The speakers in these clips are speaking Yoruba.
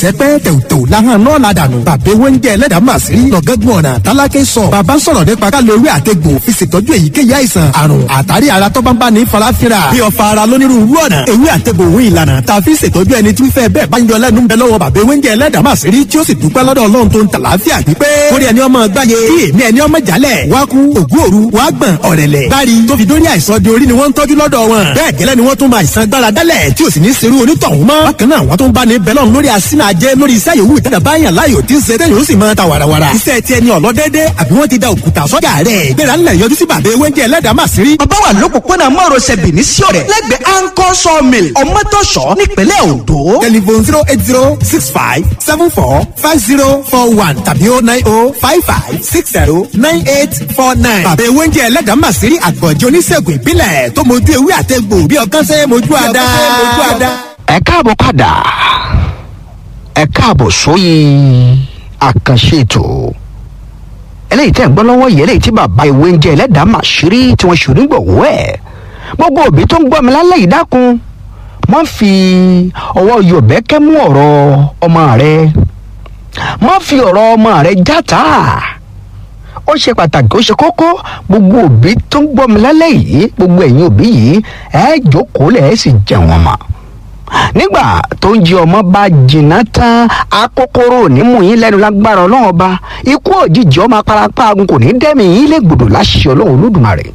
sẹ́pẹ́ tẹ̀wùtẹ̀wù láhàn náà ládàánù bàbá ewé ń jẹ ẹlẹ́dàá màsírí lọ́gẹ́gùn ọ̀nà tálákẹ́ sọ bàbá sọ̀rọ̀ nípa ká lo ewé àtegbò fi ṣètọ́jú èyíkéyìí àìsàn àrùn àtàrí ara tó bá ń bá ní farafinra bí ọ̀fà ara lónírúurú ọ̀nà ewé àtegbò òun ìlànà tá a fi ṣètọ́jú ẹni tí fẹ́ bẹ́ẹ̀ bá ń yọ lẹ́nu ń bẹ lọ́wọ́ bàbá ewé ń jẹ ẹlẹ́dàá màsírí tí ó sì dúpẹ́ lọ́dọ̀ ọlọ́run tó ń tà láàfíà pípé kórè ẹni ọmọ gbáyé kí èmi ẹni ọmọ jálẹ̀ wá kú ògú òru wá gbọ̀n ọ̀rẹ̀lẹ̀ bári tó fi dórí àìsàn di orí ni wọ́n ń tọ́jú lọ́dọ̀ wọn bẹ́ẹ̀ gẹ́lẹ́ ni wọ́n tún máa ìsan gbára dálẹ̀ tí ò sì ní serú onítọ̀hún mọ́ bákan náà wọ́n tún bá ní bẹ́lọ̀ lórí asínà ajé lórí iṣẹ́ yòówù ìtajà báyàn láyò tí ń ṣe tẹ́yìn ó sì máa ta wàràwàrà iṣẹ́ tiẹ̀ ni ọ̀lọ́dẹ́dẹ́ àbí wọ́n ti da òkúta sọ́jà rẹ̀ gbéra ńlẹ̀ yọjú sí bàbá ewé ń jẹ́ ẹlẹ́dàá màsírí. bàbá wà lópòpónà márosẹ̀ Benin sí ọ̀rẹ́ lẹ́gbẹ̀ẹ́ anchor sawmill ọmọtọ́ṣọ́ nípínlẹ̀ Ondo. telephone zero eight zero six five seven four five zero four one tàbí oh nine oh five five six zero nine eight four nine. bàbá ewé ń jẹ́ ẹlẹ́dàá màsírí àgbọ̀njẹ́ oníṣègùn ìbílẹ̀ tó mojú ewé àtẹ̀gbò bí ọkàn ṣe mojú àdá. ẹ káàbọ̀ padà ẹ káàbọ̀ sóyè àkànṣe ètò eléyìí tẹ́ ń gbọ́ lọ́wọ́ yìí eléyìí tí bàbá ìwé ń jẹ́ ẹlẹ́dàá màṣírí tí wọ́n ṣòrí gbọ̀wọ́ ẹ̀ gbogbo òbí tó ń gbọ́ mi lálẹ́ yìí dákun má fi ọwọ́ yọ̀bẹ́kẹ́ mú ọ̀rọ̀ ọmọ rẹ má fi ọ̀rọ̀ ọmọ rẹ játa ó ṣe pàtàkì ó ṣe kókó gbogbo òbí tó ń gbọ́ mi lálẹ́ yìí gbogbo ẹ̀yin òbí yìí ẹ jókòó lẹ̀ ẹ sì jẹun ọmọ nígbà tó ń jí ọmọ bá jìnnà tán akókóró onímù yín lẹ́nu lágbára ọlọ́run ọba ikú òjijì ọmọ aparapa agun kò ní dẹ́mi yín lè gbòdò láṣìṣe ọlọ́run olódùmarè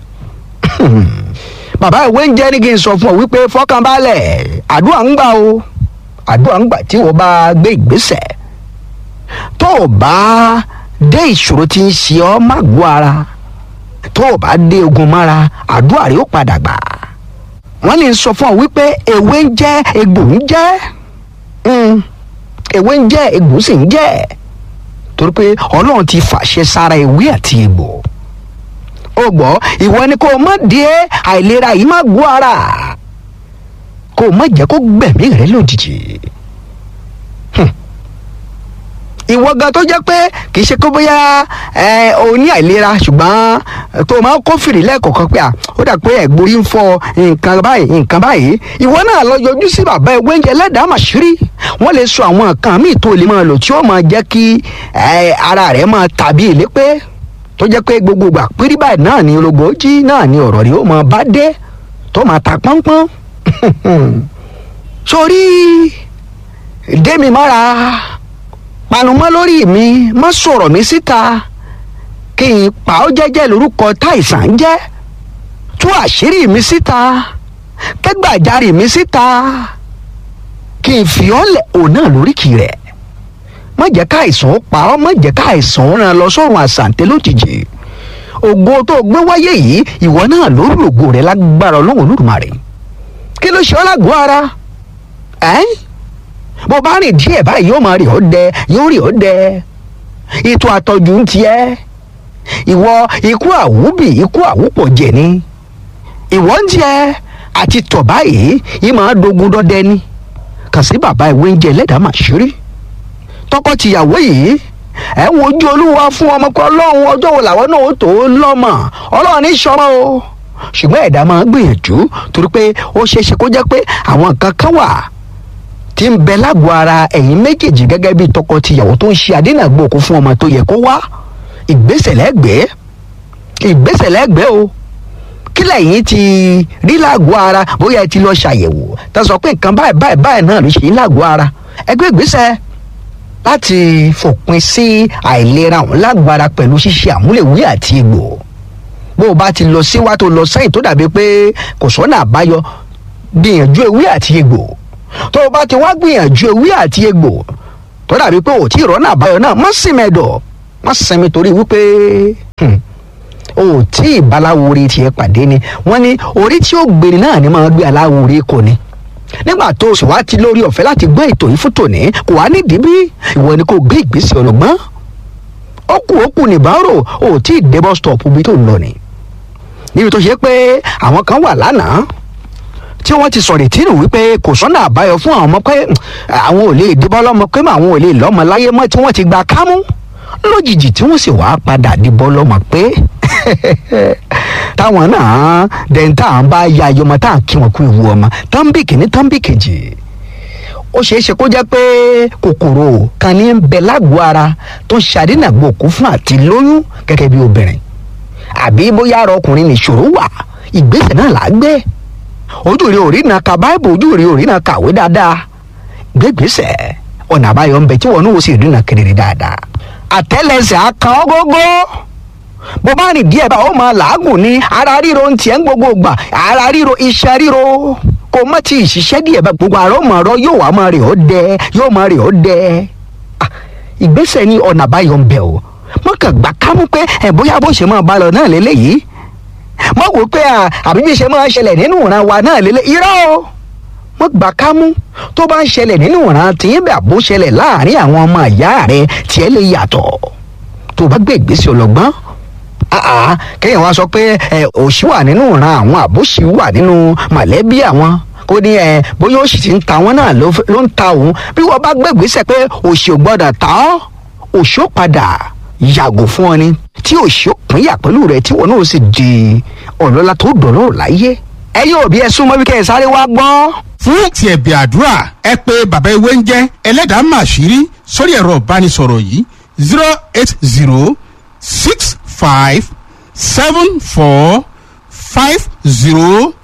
bàbá ìwé ń jẹ́ ní kí n sọ fún ọ wípé fọkànbalẹ̀ àdúrà ń gbà o àdúrà ń gbà tí wọ́n bá gbé ìgbésẹ̀ tó o bá dé ìṣòro tí ń ṣe ọ́ má gbó ara tó o bá dé ogun mára àdúrà rẹ̀ ó padà gbà wọ́n ní sọ fún ọ wípé ewé ń jẹ́ egbò ń jẹ́ ewé ń jẹ́ egbò sì ń jẹ́ torí pé ọlọ́run ti fàṣẹ sára ewé àti egbò ó gbọ́ ìwọ ni kó o má dé àìlera yìí má gbó ara kó o má jẹ́ kó gbẹ̀mí rẹ lójijì ìwọ gan tó jẹ́ pé kì í ṣe kó bóyá ẹ o ní àìlera ṣùgbọ́n tó o máa ń kófìrí lẹ́ẹ̀kọ̀ọ̀kan pé à ó dà pé ẹ̀gbórí ń fọ nǹkan báyìí nǹkan báyìí ìwọ náà lọ yọjú sí bàbá ewé ń jẹ lẹ́dàá màṣírí wọ́n lè sọ àwọn nǹkan míì tó lè máa lò tí ó máa jẹ́ kí ara rẹ̀ máa tàbí ìlépé tó jẹ́ pé gbogbo ìgbà pírí báyìí náà ni ológbòójì náà ni ọ̀rọ̀ rí ó máa bá dé tó máa ta pọ́npọ́n sórí démi mọ́ra panumọ́ lórí mi má sọ̀rọ̀ mi síta kí n pa ọ́ jẹ́jẹ́ lórúkọ táìsàn ń jẹ́ tú àṣírí mi síta kẹ́gbàjarì mi síta kí n fi ọ́ lẹ̀ òun náà lóríkì rẹ̀ má jẹ́ káìsàn ó pa ọ́ má jẹ́ káìsàn ó ràn lọ sọ́run àṣàǹtẹ̀ lójijì ògo tó gbé wáyé yìí ìwọ náà ló lògo rẹ̀ lágbára ọlọ́run olódùmarè kí ló ṣe ọ́ lágọ̀ọ́ ara ẹ́ bó bá rìn díẹ̀ báyìí yóò máa rí ọ́ dẹ yóò rí ọ́ dẹ ètò àtọ́jú ń tiẹ́ ìwọ ikú àwúbì ikú àwúpọ̀ jẹ̀ ni ìwọ ń tiẹ́ àti tọ̀ báyìí yìí máa dogun dọ́dẹ ni kàn sí bàbá ìwé ń jẹ ẹlẹ́dàá màṣírí tọkọ-tìyàwó yìí ẹ ń wojú olúwa fún ọmọkọ ọlọ́run ọjọ́ wo làwọn náà ó tó lọ́mọ ọlọ́run ní sọmọ o ṣùgbọ́n ẹ̀dá máa ń gbìyànjú torí pé ó ṣeé ṣe kó jẹ́ pé àwọn nǹkan kan wà tí ń bẹ lágọ̀ọ́ ara ẹ̀yin méjèèjì gẹ́gẹ́ bí tọkọ-tìyàwó tó ń ṣe àdínàgbòkú fún ọmọ tó yẹ kó wá ìgbésẹ̀ lẹ́gbẹ̀ẹ́ ìgbésẹ̀ lẹ́gbẹ̀ẹ́ o kí lẹ́yìn ti rí lágọ̀ọ́ ara bóyá ẹ ti lọ ṣàyẹ̀wò tá a sọ pé nǹkan báyìí báyìí báyìí náà ló ṣe ń lágọ̀ọ́ ara ẹgbẹ́ ìgbésẹ̀ láti fòpin sí àìlera òun lágọ̀ọ́ ara pẹ̀lú ṣíṣe àmúlẹ̀wé àti egbò bó o bá ti lọ síwá tó lọ sẹ́yìn tó dàbí pé kò sọ́nà àbáyọ gbìyànjú ewé àti egbò tó o bá ti wá gbìyànjú ewé àti egbò tó dàbí pé ò tí ì rọ́nà àbáyọ náà má sì mẹ́dọ̀ má sẹ́mi torí wípé o ò tí ì baláwore tiẹ̀ pàdé ni wọ́n ní orí tí ó gbèrè náà ni máa gbé aláwore kò ní nígbà tó o sì wá ti lórí ọ̀fẹ́ láti gbọ́ ètò yìí fún tòní kò wá nídìí bí ìwọ ni kò gbé ìgbésẹ̀ ọlọ́gbọ́n ó kù ó kù nìbárò o ò tí ì dé bus stop bí tó ń lọ ni níbi tó ṣe pé àwọn kan wà lánàá tí wọ́n ti sọ̀rọ̀ ìtìrù wípé kò sọ́nà àbáyọ fún àwọn ọmọ pé àwọn ò lè dìbọ́ lọ́mọ pé àwọn ò lè lọ́mọ láyé mọ́ tí wọ́n ti gba kámú lójijì tí wọ́n sì wá padà dìbọ́ lọ́mọ pé táwọn náà dẹ̀ntà ń bá ya ayọmọ tá à ń kí wọn kú ìwú ọmọ tánbì kìíní tánbì kejì ó ṣeé ṣe kó jẹ́ pé kòkòrò kan ní ń bẹ lágọ̀ọ́ ara tó ń ṣàdínàgbòkú fún àti lóyún gẹ́gẹ́ bí obìnrin àbí bóyá ara ọkùnrin nìṣòro wà ìgbésẹ̀ náà là á gbé ojú rẹ ò rí na ka báìbù ojú rẹ ò rí na kàwé dáadáa gbégbèsè ọ̀nà àbáyọ ń bẹ tí wọn náà ó sì rí na kedere dáadáa àtẹ́lẹsẹ̀ akan ọgógó bó bá rìn díẹ̀ bá ó máa làágùn ní ara ríro ń tiẹ̀ ń gbogbo gbà ara ríro iṣan ríro kò má ti ìṣiṣẹ́ díẹ̀ bá gbogbo àrọ́ mọ̀ ọ̀rọ̀ yóò wá máa rè ó dẹ yóò máa rè ó dẹ Ah, ìgbésẹ̀ ní ọ̀nà àbáyọ ń bẹ o mọ̀kàn gbà kámú pé ẹ̀ bóyá bó ṣe máa bá lọ náà lélẹ́yìí mọ wò pé à àbí bí ṣe máa ń ṣẹlẹ̀ nínú ìran wa náà lélẹ̀ irọ́ o mọ gbà ká mú tó bá ń ṣẹlẹ̀ nínú ìran tìyín bẹ́ẹ̀ àbó ṣẹlẹ̀ láàrin àwọn ọmọ ìyá rẹ tiẹ̀ lè yàtọ̀ tó bá gbé ìgbésẹ̀ ọlọ́gbọ́n àà kéèyàn wá sọ pé ẹ òṣì wà nínú ìran àwọn àbóṣì wà nínú mọ̀lẹ́bí àwọn kó ní ẹ bóyá òṣì ti ń ta wọn náà ló ló ń ta òun bí wọ́n bá gbé ìgbésẹ̀ pé òṣì ò gbọ́dọ̀ ta ọ́ òṣì ó padà yàgò fún ọ ni tí òṣì ó pínyà pẹ̀lú rẹ tí wọn náà sì di ọlọ́lá tó dọ̀lọ́ láyé ẹ yóò bí ẹ súnmọ́ bí kẹ́ ẹ sáré wá gbọ́. fún ti ẹ̀bẹ̀ àdúrà ẹ pé bàbá ewé ń jẹ́ ẹlẹ́dàá màṣírí sórí ẹ̀rọ ìbánisọ̀rọ̀ yìí zero eight zero six five seven four five zero